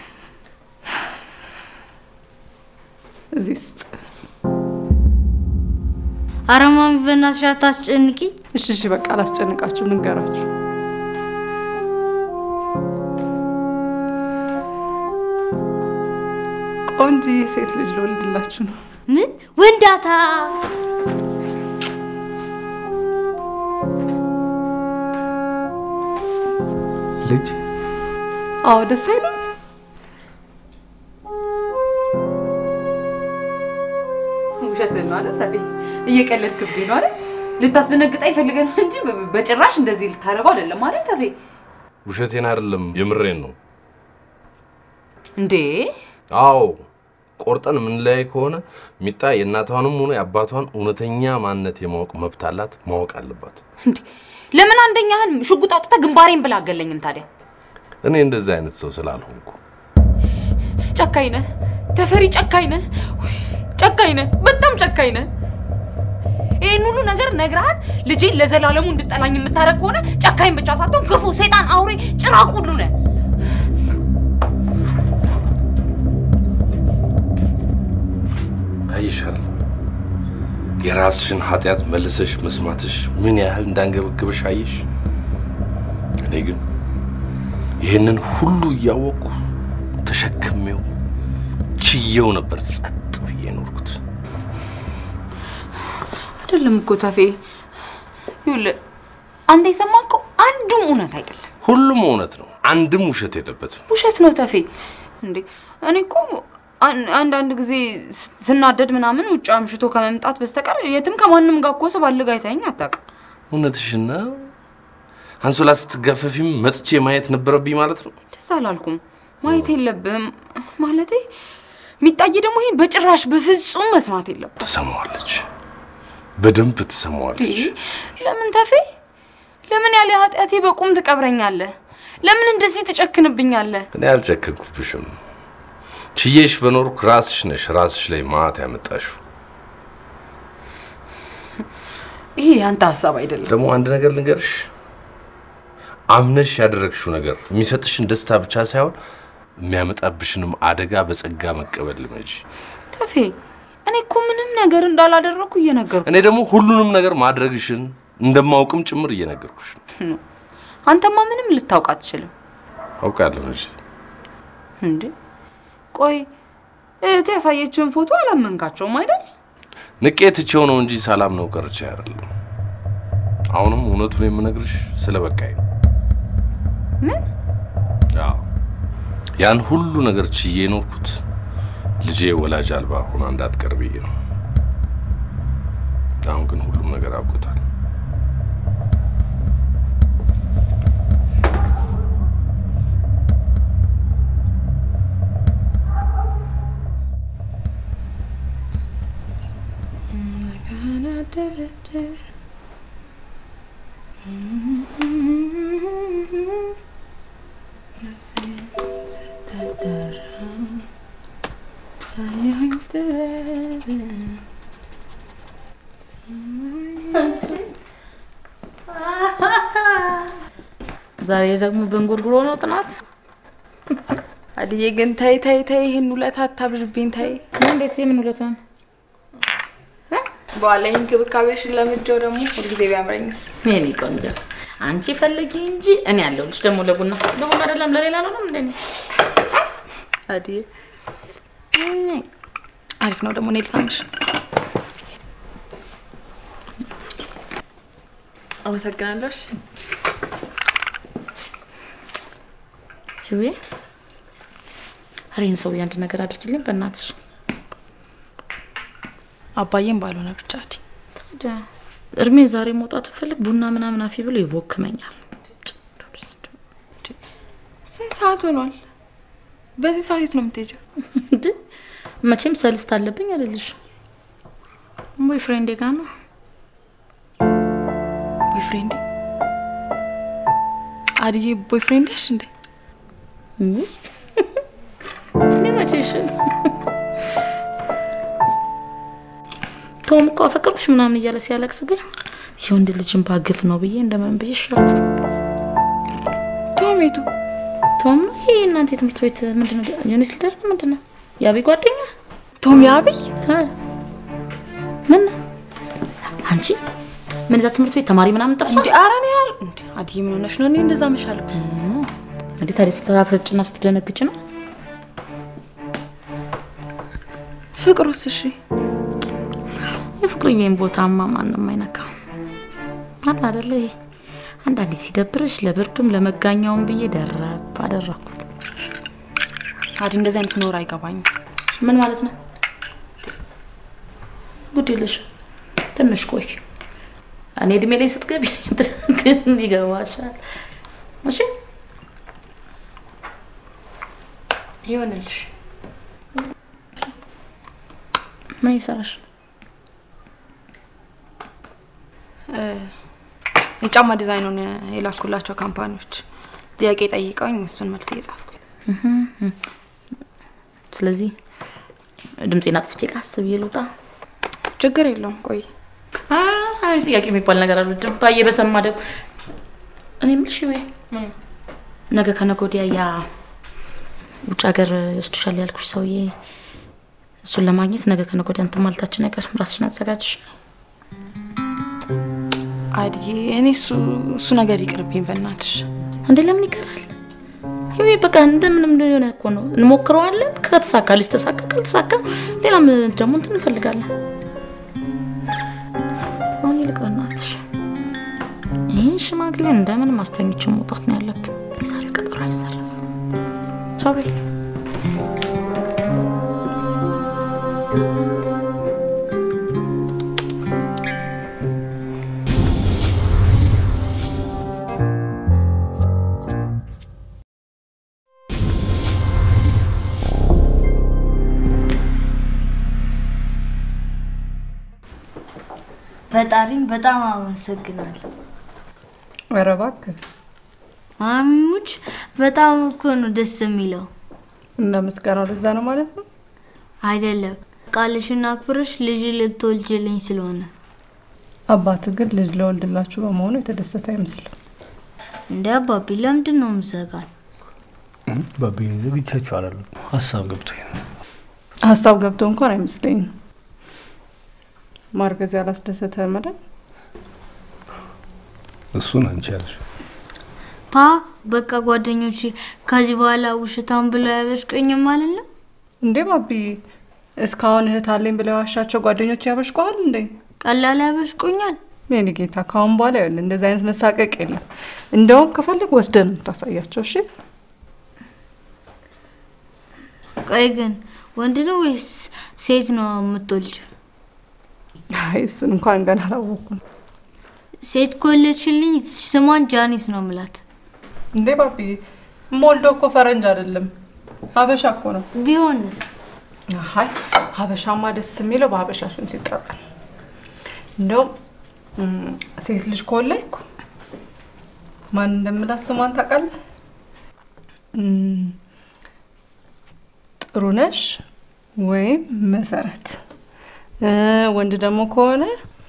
እዚህ ውስጥ ኧረ ማሚ በእናትሽ አታስጨንቂ። እሺ እሺ፣ በቃ አላስጨንቃችሁ፣ ልንገራችሁ። ቆንጆ ሴት ልጅ ልወልድላችሁ ነው። ምን ወንዳታ? ልጅ አዎ፣ ደስ አይልም? ውሸትህን ነው አይደል? ታዲያ እየቀለድክብኝ ነው አይደል? ልታስደነግጠኝ ፈልገህ ነው እንጂ በ- በጭራሽ እንደዚህ ልታረገው አይደለም አይደል? ታዲያ ውሸቴን አይደለም የምሬን ነው። እንዴ አዎ ቆርጠን የምንለያይ ከሆነ ሚጣ የእናቷንም ሆነ የአባቷን እውነተኛ ማንነት የማወቅ መብት አላት፣ ማወቅ አለባት። እንዴ ለምን አንደኛህን ሽጉጥ አውጥተህ ግንባሬን ብላ አገለኝም ታዲያ? እኔ እንደዚህ አይነት ሰው ስላልሆንኩ ጨካኝ ነህ ተፈሪ፣ ጨካኝ ነህ፣ ውይ፣ ጨካኝ ነህ፣ በጣም ጨካኝ ነህ። ይህን ሁሉ ነገር ነግረሃት ልጄን ለዘላለሙ እንድጠላኝ የምታደርግ ከሆነ ጨካኝ ብቻ ሳትሆን ክፉ፣ ሰይጣን፣ አውሬ፣ ጭራቅ ሁሉ ነህ። አይሻል የራስሽን ኃጢአት መልሰሽ መስማትሽ ምን ያህል እንዳንገበግበሽ አየሽ። እኔ ግን ይህንን ሁሉ እያወቅኩ ተሸክሜው ችየው ነበር ጸጥ ብዬ ኖርኩት። አይደለም እኮ ተፌ፣ ይኸውልህ አንተ የሰማህ እኮ አንዱም እውነት አይደለም። ሁሉም እውነት ነው፣ አንድም ውሸት የለበትም። ውሸት ነው ተፌ። እንዴ እኔ እኮ አን- አንዳንድ ጊዜ ስ- ስናደድ ምናምን ውጭ አምሽቶ ከመምጣት በስተቀር የትም ከማንም ጋር እኮ ስባልግ አይተኸኝ አታውቅም። እውነትሽን ነው። አንሶላ ስትጋፈፊም መጥቼ ማየት ነበረብኝ ማለት ነው። ደስ አላልኩም። ማየት የለብህም ማለቴ የሚጣይ ደግሞ ይሄን በጭራሽ በፍጹም መስማት የለም። ትሰማዋለች፣ በደንብ ትሰማዋለች። ለምን ተፌ? ለምን ያለ ኃጢአቴ በቁም ትቀብረኛለህ? ለምን እንደዚህ ትጨክንብኛለህ? እኔ አልጨከንኩብሽም። ችዬሽ በኖርኩ ራስሽ ነሽ ራስሽ ላይ ማት ያመጣሽው። ይሄ ያንተ ሀሳብ አይደለም። ደግሞ አንድ ነገር ልንገርሽ፣ አምነሽ ያደረግሽው ነገር የሚሰጥሽን ደስታ ብቻ ሳይሆን የሚያመጣብሽንም አደጋ በጸጋ መቀበል ልመጂ። ተፌ፣ እኔ እኮ ምንም ነገር እንዳላደረኩ እየነገርኩ እኔ ደግሞ ሁሉንም ነገር ማድረግሽን እንደማውቅም ጭምር እየነገርኩሽ ነው። ነው። አንተማ ምንም ልታውቅ አትችልም አውቃለሁ እንጂ እንዴ። ቆይ እህቴ ያሳየችውን ፎቶ አላመንካቸውም አይደል? ንቄ ትቼው ነው እንጂ ሰላም ነው ቀርቼ አይደለም። አሁንም እውነቱን የምነግርሽ ስለ በቃኝ ነው። ምን አዎ ያን ሁሉ ነገር ችዬ የኖርኩት ልጄ ወላጅ አልባ ሆና እንዳትቀር ብዬ ነው። አሁን ግን ሁሉም ነገር አብቅቷል። ዛሬ ደግሞ በእንጉርጉሮ ነው ጥናት። አድዬ ግን ተይ ተይ ተይ፣ ይህን ውለታ አታብዥብኝ ተይ። እንዴት የምን ውለታ ነው? በኋላ ይህን እንክብካቤሽን ለምጄው ደግሞ ሁልጊዜ ቢያምረኝስ? የኔ ቆንጆ አንቺ ፈልጊ እንጂ እኔ ያለሁልሽ። ደግሞ ለቡና ለቡና አይደለም ለሌላ ነው ነው እንዴ? አድዬ አሪፍ ነው ደግሞ እኔ ልሳምሽ። አመሰግናለሁ። እሺ ሽዌ አሬን ሰውዬ አንድ ነገር አድርግልኝ በእናትሽ። አባዬም ባልሆነ ብቻ አዲ ታዲያ እድሜ ዛሬ መውጣት ፈልግ ቡና ምናምን አፊ ብሎ ይቦክመኛል። ስንት ሰዓት ሆኗል? በዚህ ሰዓት የት ነው የምትሄጂው? እንዴ መቼም ሰልስት አለብኝ አይደልሽ? ቦይፍሬንዴ ጋር ነው። ቦይፍሬንድ አድዬ ቦይፍሬንድ ያሽ እንዴ? እኔ መቼሽ ቶም እኮ አፈቅርኩሽ ምናምን እያለ ሲያለቅስብኝ የወንድ ልጅን ባግፍ ነው ብዬ እንደምን ብዬ ሻልኩት። ቶሜቱ ቶም ነው ይሄ እናንተ የትምህርት ቤት ምንድነው? ዩኒስ ሊደር ነው ምንድነው? የአብይ ጓደኛ ቶም የአብይ ምን ነው? አንቺ ምን እዛ ትምህርት ቤት ተማሪ ምናምን ጠፋ እንዲ ኧረ እኔ አል እንዲ አድዬ ምን ሆነሽ ነው? እኔ እንደዛ መሻለሁ እንዴ ታዲያ ስታፍርጭና ስትደነግጭ ነው? ፍቅሩስ? እሺ የፍቅርዬን ቦታማ ማንም አይነካም። አለ አይደለ ይሄ አንዳንዴ ሲደብርሽ ለብርዱም ለመጋኛውም ብዬ ደረብ አደረኩት። አዲ እንደዚህ አይነት ኖር አይገባኝም። ምን ማለት ነው? ጉድ የለሽ ትንሽ ቆይ። እኔ እድሜ ላይ ስትገቢ ይገባሻል። እሺ ይሆንልሽ። ምን ይሰራሽ? የጫማ ዲዛይኑን የላኩላቸው ካምፓኒዎች ጥያቄ ጠይቀውኝ እሱን መልስ እየጻፍኩ ስለዚህ ድምፄን አጥፍቼ ቃስ ብዬ ልውጣ። ችግር የለውም። ቆይ አይ ጥያቄ የሚባል ነገር አሉ። ድባዬ በሰማ ደግሞ እኔ የምልሽ ወይ ነገ ከነገ ወዲያ ያ ውጭ ሀገር ይወስድሻል ያልኩሽ ሰውዬ እሱን ለማግኘት ነገ ከነገ ወዲያ እንትን ማለታችን አይቀርም። ራስሽን አዘጋጅሽ። አድዬ እኔ እሱ እሱ ነገር ይቅርብኝ በእናትሽ። እንዴ ለምን ይቀራል? ይሄ በቃ እንደምንም ሊሆነ እኮ ነው። እንሞክረዋለን። ከተሳካ ልጅ ተሳካ፣ ካልተሳካ ሌላም ደግሞ እንትን እንፈልጋለን። አሁን ይልቅ በእናትሽ ይህን ሽማግሌ እንደምንም አስተኝቼው መውጣት ነው ያለብን። የዛሬው ቀጠሮ አይሰረዝም። ሶሪ ፈጣሪን በጣም አመሰግናለሁ። ኧረ እባክህ ማሚሙች በጣም እኮ ነው ደስ የሚለው። እና ምስጋናው ለዛ ነው ማለት ነው? አይደለም ቃልሽን አክብረሽ ልጅ ልትወልጅልኝ ስለሆነ። አባት ግን ልጅ ለወልድላችሁ በመሆኑ የተደሰተ አይመስልም። እንደ አባቢ ለምንድን ነው ምዘጋል? ባቤ ዘግቻችሁ አላለም። ሀሳብ ገብቶኝ ነው። ሀሳብ ገብቶ እንኳን አይመስለኝም። ማርገዝ ያላስደሰተ መዳን እሱን አንቺ ያልሽ ፓ በቃ ጓደኞቼ ከዚህ በኋላ ውሸታም ብለው ያበሽቀኝም ማለት ነው። እንዴ ባቢ፣ እስካሁን እህት አለኝ ብለው የዋሻቸው ጓደኞች ያበሽቀዋል እንዴ? ቀላል ያበሽቁኛል። የኔ ጌታ፣ ካሁን በኋላ ይኸውልህ እንደዚህ አይነት መሳቀቅ የለም። እንደውም ከፈለግ ወስደን የምታሳያቸው። እሺ ቆይ ግን ወንድ ነው ወይስ ሴት ነው የምትወልጂው? አይ እሱን እንኳን ገና አላወኩም። ሴት ከወለድሽልኝ ስሟን ጃኒት ነው ምላት። እንዴ ባቢ፣ ሞልዶ እኮ ፈረንጅ አይደለም ሀበሻ እኮ ነው። ቢሆንስ? አይ ሀበሻማ ደስ የሚለው በሀበሻ ስም ሲጠራ ነው። እንደውም ሴት ልጅ ከወለድኩ ማን እንደምላት ስሟን ታውቃለህ? ጥሩነሽ ወይም መሰረት። ወንድ ደግሞ ከሆነ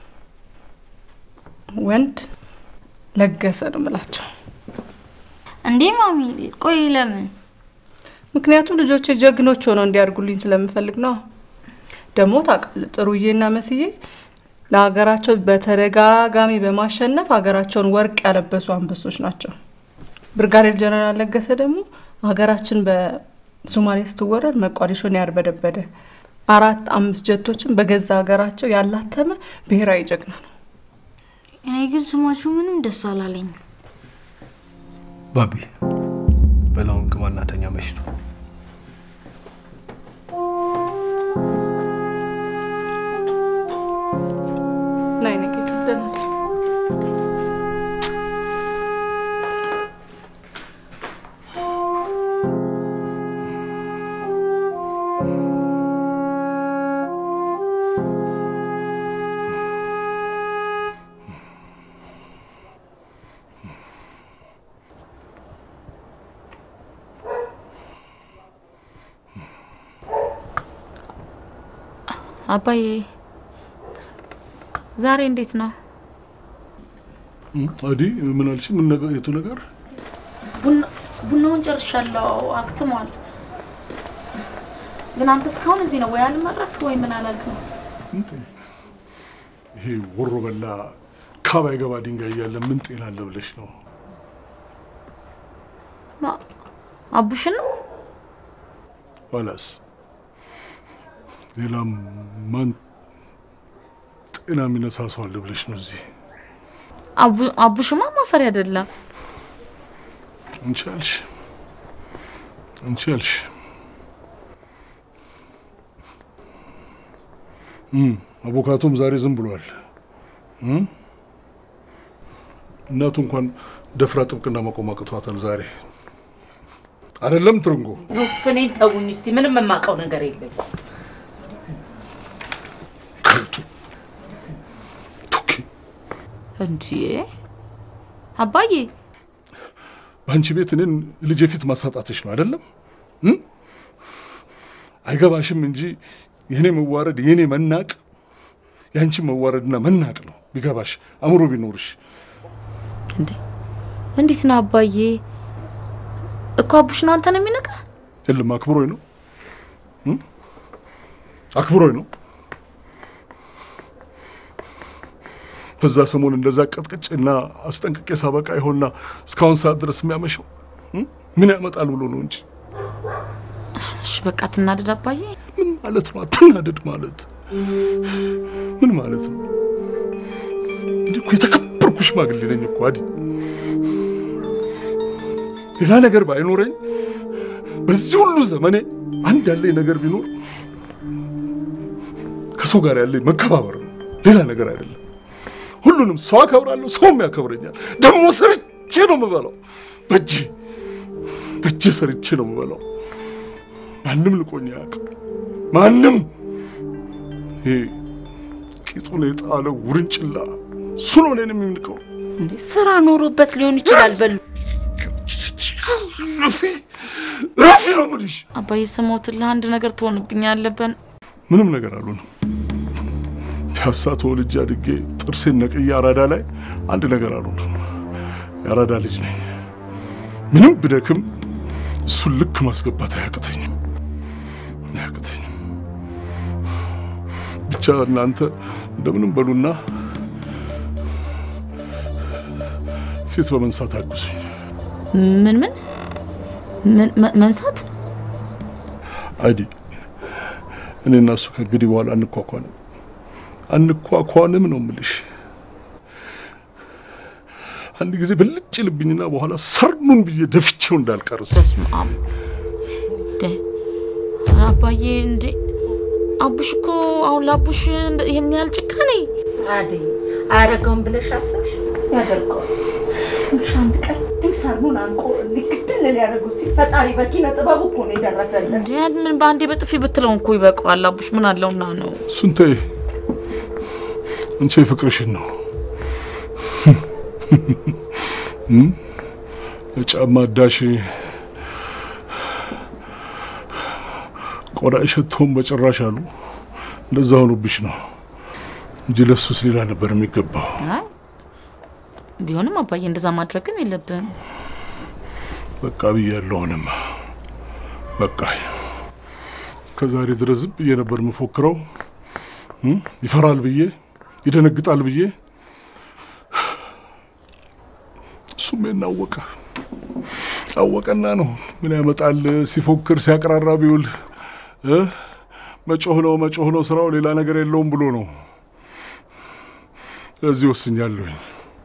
ወንድ ለገሰ ነው የምላቸው። እንዴ ማሚ፣ ቆይ ለምን? ምክንያቱም ልጆቼ ጀግኖች ሆነው እንዲያድጉልኝ ስለምፈልግ ነው። ደግሞ ታውቃለህ ጥሩዬና መስዬ ለሀገራቸው በተደጋጋሚ በማሸነፍ ሀገራቸውን ወርቅ ያለበሱ አንበሶች ናቸው። ብርጋዴር ጀነራል ለገሰ ደግሞ ሀገራችን በሶማሌ ስትወረድ መቋዲሾን ያርበደበደ አራት አምስት ጀቶችን በገዛ ሀገራቸው ያላተመ ብሔራዊ ጀግና ነው። እኔ ግን ስማችሁ ምንም ደስ አላለኝም። ባቢ በላውን ግባ እናተኛ መሽቶ ናይ ነጌታ ደህና አባዬ ዛሬ እንዴት ነው? አዲ ምን አልሽ? ምን ነገር የቱ ነገር? ቡና ቡናውን ጨርሻለሁ፣ አክትሟል። ግን አንተ እስካሁን እዚህ ነው ወይ አልመረክ ወይ ምን አላልክም? ይሄ ወሮ በላ ካባ ገባ ድንጋይ እያለ ምን ጤና አለ ብለሽ ነው? ማ- አቡሽን ነው ኋላስ ሌላም ማን ጤና የሚነሳ ሰው አለ ብለሽ ነው እዚህ? አቡ- አቡሽማ ማፈሪ አይደለም። አንቺ አልሽ አንቺ አልሽ እም፣ አቮካቶም ዛሬ ዝም ብሏል። እም? እናቱ እንኳን ደፍራ ጥብቅና መቆም አቅቷታል ዛሬ አይደለም ትርንጎ እኔን ተውኝ እስቲ። ምንም የማውቀው ነገር የለም። እንዴ አባዬ በአንቺ ቤት እኔን ልጄ ፊት ማሳጣትሽ ነው አይደለም? እም? አይገባሽም እንጂ የእኔ መዋረድ የእኔ መናቅ የአንቺ መዋረድና መናቅ ነው። ቢገባሽ አእምሮ ቢኖርሽ እንዴት ነው አባዬ? እኮ አቡሽ ነው አንተን የሚነቃ የለም አክብሮኝ ነው እም? አክብሮኝ ነው። በዛ ሰሞን እንደዛ ቀጥቅጬና አስጠንቅቄ ሳበቃ ይሆንና እስካሁን ሰዓት ድረስ የሚያመሸው እም? ምን ያመጣል ብሎ ነው እንጂ እሺ በቃ ትናደድ አባዬ። ምን ማለት ነው? አትናደድ ማለት ምን ማለት ነው? እኔ እኮ የተከበርኩ ሽማግሌ ነኝ እኮ አዲ። ሌላ ነገር ባይኖረኝ በዚህ ሁሉ ዘመኔ አንድ ያለኝ ነገር ቢኖር ከሰው ጋር ያለኝ መከባበር ነው፣ ሌላ ነገር አይደለም። ሁሉንም ሰው አከብራለሁ፣ ሰውም ያከብረኛል። ደግሞ ሰርቼ ነው የምበላው፣ በእጄ በእጄ ሰርቼ ነው የምበላው። ማንም ልቆኝ አያውቅም። ማንም ይሄ ቂጡን የጣለው ውርንጭላ እሱ ነው እኔን የሚንቀው። ስራ ኖሮበት ሊሆን ይችላል። በሉ ረፊ ረፊ ነው የምልሽ። አባዬ ስሞትልህ አንድ ነገር ትሆንብኝ ያለብን ምንም ነገር አልሆነም። ፒያሳ ተወልጄ አድጌ ጥርሴን ነቅዬ አራዳ ላይ አንድ ነገር አልሆነም። የአራዳ ልጅ ነኝ። ምንም ብደክም እሱን ልክ ማስገባት አያቅተኝም አያቅተኝም። ብቻ እናንተ እንደምንም በሉና ፊት በመንሳት አግዙኝ። ምን ምን ምን- መ- መንሳት አይዲ እኔ እና እሱ ከእንግዲህ በኋላ አንኳኳንም አንኳኳንም ነው የምልሽ። አንድ ጊዜ ብልጭ ልብኝና በኋላ ሰርኑን ብዬ ደፍቼው እንዳልቀርስ በስመ አብ እንዴ! ኧረ አባዬ እንዴ አቡሽ እኮ አሁን ለአቡሽ እንደ- ይሄን ያህል ጭካኔ አደይ አያረገውም ብለሽ አሰብሽ? ያደርገዋል። ትንሽ አንድ ቀን ድል ሰርኑን አንቆ ልግድል ሊያደርጉ ሲል ፈጣሪ በኪነ ጥበቡ እኮ ነው የደረሰልን። እንዴ ምን በአንዴ በጥፊ ብትለው እኮ ይበቃዋል። አቡሽ ምን አለውና ነው? እሱን ተይ፣ አንቺ የፍቅርሽን ነው እም? የጫማ አዳሽ ቆዳ ሸቶም በጭራሽ አሉ። እንደዛ ሆኖብሽ ነው እንጂ ለሱስ ሌላ ነበር የሚገባው። አይ ቢሆንም አባዬ እንደዛ ማድረግ ግን የለብህም። በቃ ብያለሁ። አሁንማ በቃ ከዛሬ ድረስ ዝም ብዬ ነበር የምፎክረው። እም? ይፈራል ብዬ ይደነግጣል ብዬ እሱም ይሄን አወቀ አወቀና ነው ምን ያመጣል ሲፎክር ሲያቀራራ ቢውል እ? መጮህ ነው መጮህ ነው ስራው ሌላ ነገር የለውም ብሎ ነው። እዚህ ወስኛለሁኝ።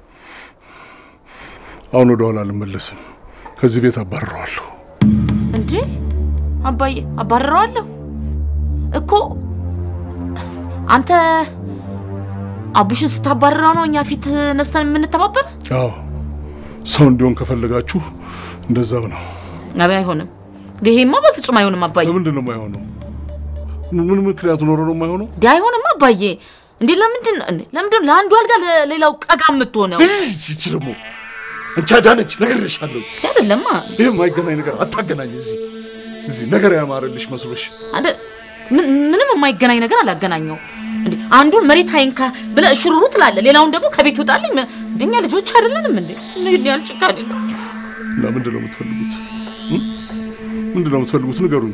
አሁን ወደ ኋላ አልመለስም። ከዚህ ቤት አባርረዋለሁ። እንዴ አባዬ አባረረዋለሁ እኮ አንተ አቡሽን ስታባረረው ነው እኛ ፊት ነስተን የምንተባበር? አዎ ሰው እንዲሆን ከፈለጋችሁ እንደዛው ነው። አቤ አይሆንም። ይሄማ በፍጹም አይሆንም አባዬ። ለምንድን ነው የማይሆነው? ምን ምክንያቱ ኖሮ ነው የማይሆነው? እንዴ አይሆንም አባዬ። እንዴ ለምንድን ነው እንዴ ለምንድን ነው ለአንዱ አልጋ ለሌላው ቀጋ የምትሆነው? ይቺ ደግሞ አንቺ አዳነች ነግሬሻለሁ። እንዴ አይደለማ ይህ የማይገናኝ ነገር አታገናኝ። እዚህ እዚህ ነገር ያማረልሽ መስሎሽ አንተ ምን- ምንም የማይገናኝ ነገር አላገናኘው። እንዴ አንዱን መሬት አይንካ ብለህ ሽሩሩ ትላለህ፣ ሌላውን ደግሞ ከቤት ውጣልኝ። ምን- እንደኛ ልጆች አይደለንም እንዴ? ምን ያህል ጭካኔ ነው? እና ምንድን ነው የምትፈልጉት? እም? ምንድን ነው የምትፈልጉት? ንገሩኝ።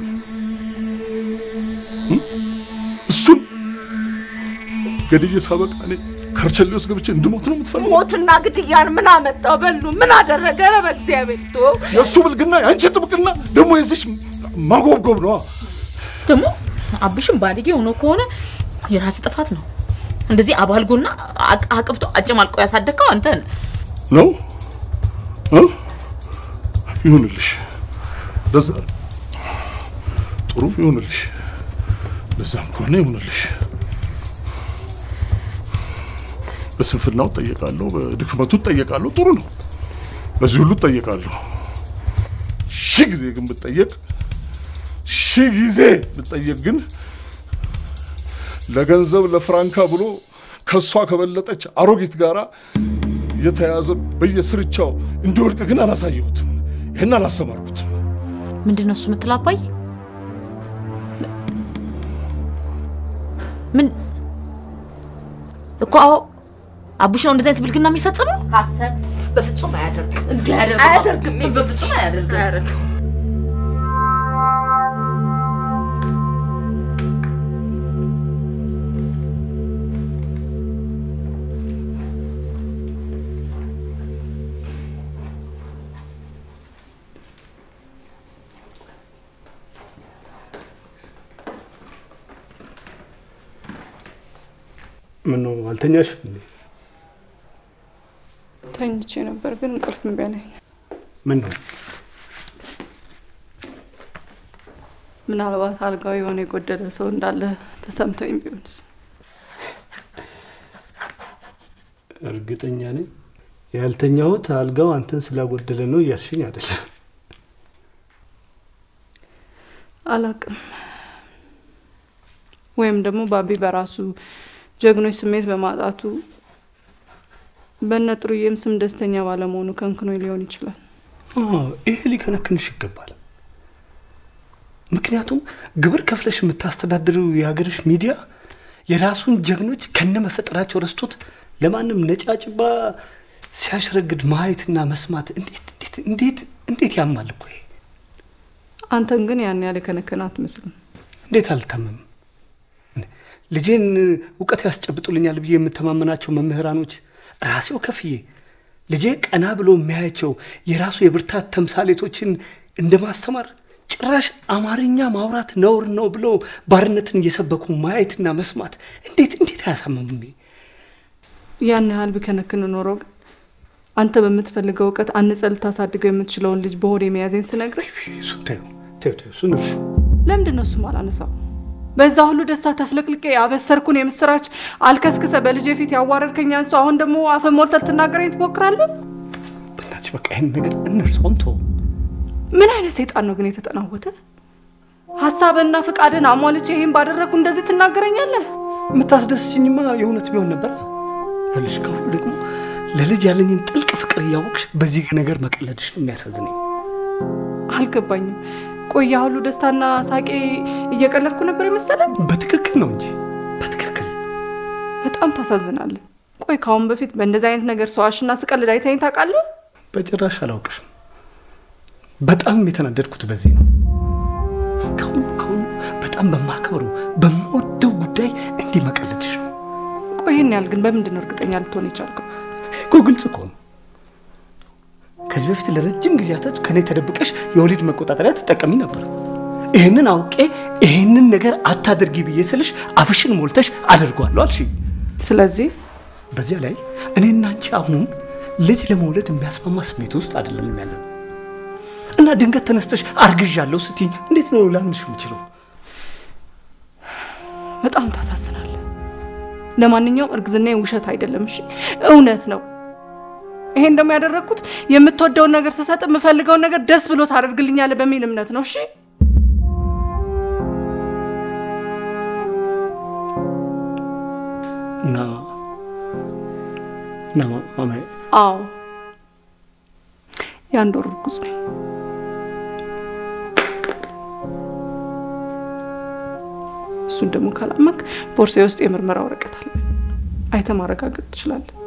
እም? እሱን ገድዬ ሳበቃ እኔ ከርቸሌ ውስጥ ገብቼ እንድሞት ነው የምትፈልጉት? ሞትና ግድያን ምን አመጣው? በሉ ምን አደረገ? ኧረ በእግዚአብሔር ቶ የእሱ ብልግና የአንቺ ጥብቅና ደግሞ የዚሽ ማጎብጎብ ነዋ። ደግሞ አብሽም ባልጌ ሆኖ ከሆነ የራስ ጥፋት ነው። እንደዚህ አባልጎና አቅ- አቅብቶ አጨማልቆ ያሳደግከው አንተ ነህ። ነው እ? ይሁንልሽ፣ ለዛ ጥሩ ይሁንልሽ። ለዛም ከሆነ ይሁንልሽ። በስንፍናው እጠየቃለሁ፣ በድክመቱ እጠየቃለሁ። ጥሩ ነው። በዚህ ሁሉ እጠየቃለሁ። ሺህ ጊዜ ግን ብጠየቅ ሺህ ጊዜ ብጠየቅ ግን ለገንዘብ ለፍራንካ ብሎ ከእሷ ከበለጠች አሮጊት ጋራ የተያዘ በየስርቻው እንዲወድቅ ግን አላሳየሁትም። ይህን አላስተማርኩትም። ምንድን ነው እሱ የምትለው አባይ? ምን እኮ አዎ፣ አቡሽ ነው እንደዚህ አይነት ብልግና የሚፈጽመው? ሀሰት በፍጹም አያደርግም። እንዲህ አያደርግም። በፍጹም አያደርግም። አያደርግም። ምን ነው አልተኛሽም እንዴ? ተኝቼ ነበር ግን እንቅልፍ እምቢ አለኝ። ምን ነው ምናልባት አልጋው የሆነ የጎደለ ሰው እንዳለ ተሰምቶኝ ቢሆንስ? እርግጠኛ ነኝ ያልተኛሁት አልጋው አንተን ስላጎደለ ነው እያልሽኝ አይደለም። አላቅም። ወይም ደግሞ ባቢ በራሱ ጀግኖች ስሜት በማጣቱ በእነ ጥሩዬም ስም ደስተኛ ባለመሆኑ ከንክኖ ሊሆን ይችላል። አዎ፣ ይሄ ሊከነክንሽ ይገባል። ምክንያቱም ግብር ከፍለሽ የምታስተዳድረው የሀገርሽ ሚዲያ የራሱን ጀግኖች ከነ መፈጠራቸው ረስቶት ለማንም ነጫጭባ ሲያሽረግድ ማየትና መስማት እንዴት እንዴት እንዴት እንዴት ያማል እኮ ይሄ። አንተን ግን ያን ያህል የከነከነ አትመስልም። እንዴት አልታመምም? ልጄን እውቀት ያስጨብጡልኛል ብዬ የምተማመናቸው መምህራኖች ራሴው ከፍዬ ልጄ ቀና ብሎ የሚያያቸው የራሱ የብርታት ተምሳሌቶችን እንደ ማስተማር ጭራሽ አማርኛ ማውራት ነውር ነው ብሎ ባርነትን እየሰበኩ ማየትና መስማት እንዴት እንዴት አያሳምምም? ያን ያህል ቢከነክን ኖሮ ግን አንተ በምትፈልገው እውቀት አንጸ ልታሳድገው የምትችለውን ልጅ በሆዴ መያዜን ስነግርህ እሱን ተይው ተይው ተይው፣ እሱን እርሹ። ለምንድን ነው እሱም አላነሳው? በዛ ሁሉ ደስታ ተፍለቅልቄ ያበሰርኩን የምስራች አልከስክሰ በልጄ ፊት ያዋረድከኝ አንሶ አሁን ደግሞ አፍን ሞልተህ ልትናገረኝ ትሞክራለህ? በእናትሽ በቃ ይህን ነገር እንርሳውን ተወው። ምን አይነት ሰይጣን ነው ግን የተጠናወተ? ሀሳብና ፍቃድን አሟልቼ ይህን ባደረግኩ እንደዚህ ትናገረኛለህ? የምታስደስችኝማ የእውነት ቢሆን ነበር። ይኸውልሽ ከሁሉ ደግሞ ለልጅ ያለኝን ጥልቅ ፍቅር እያወቅሽ በዚህ ነገር መቀለድሽ ነው የሚያሳዝነኝ። አልገባኝም። ቆይ ያ ሁሉ ደስታና ሳቄ እየቀለድኩ ነበር የመሰለን? በትክክል ነው እንጂ በጣም ታሳዝናለህ። ቆይ ከአሁን በፊት በእንደዚህ አይነት ነገር ሰዋሽና ስቀልድ አይተኸኝ ታውቃለህ? በጭራሽ አላውቅሽም። በጣም የተናደድኩት በዚህ ነው። ከሁሉ ከሁሉ በጣም በማከብረው በምወደው ጉዳይ እንዲህ መቀለድሽ ነው ቆይ ይህን ያህል ግን በምንድን ነው እርግጠኛ ልትሆን የቻልከው? እኮ ግልጽ እኮ ነው። ከዚህ በፊት ለረጅም ጊዜያቶች ከኔ ተደብቀሽ የወሊድ መቆጣጠሪያ ትጠቀሚ ነበር። ይህንን አውቄ ይህንን ነገር አታድርጊ ብዬ ስልሽ አፍሽን ሞልተሽ አድርጓለሁ አልሽ። ስለዚህ በዚያ ላይ እኔና አንቺ አሁን ልጅ ለመውለድ የሚያስማማ ስሜት ውስጥ አይደለም ያለ እና ድንገት ተነስተሽ አርግዣለሁ ስትይኝ እንዴት ነው ላምንሽ የምችለው? በጣም ታሳዝናለህ። ለማንኛውም እርግዝና ውሸት አይደለም፣ እሺ እውነት ነው። ይሄን ደግሞ ያደረግኩት የምትወደውን ነገር ስሰጥ የምፈልገውን ነገር ደስ ብሎ ታደርግልኛለህ በሚል እምነት ነው። እሺ እና እና ማማዬ አዎ የአንድ ወር እርጉዝ ነኝ። እሱን ደግሞ ካላመንክ ቦርሳዬ ውስጥ የምርመራ ወረቀት አለ። አይተህ ማረጋገጥ ትችላለህ።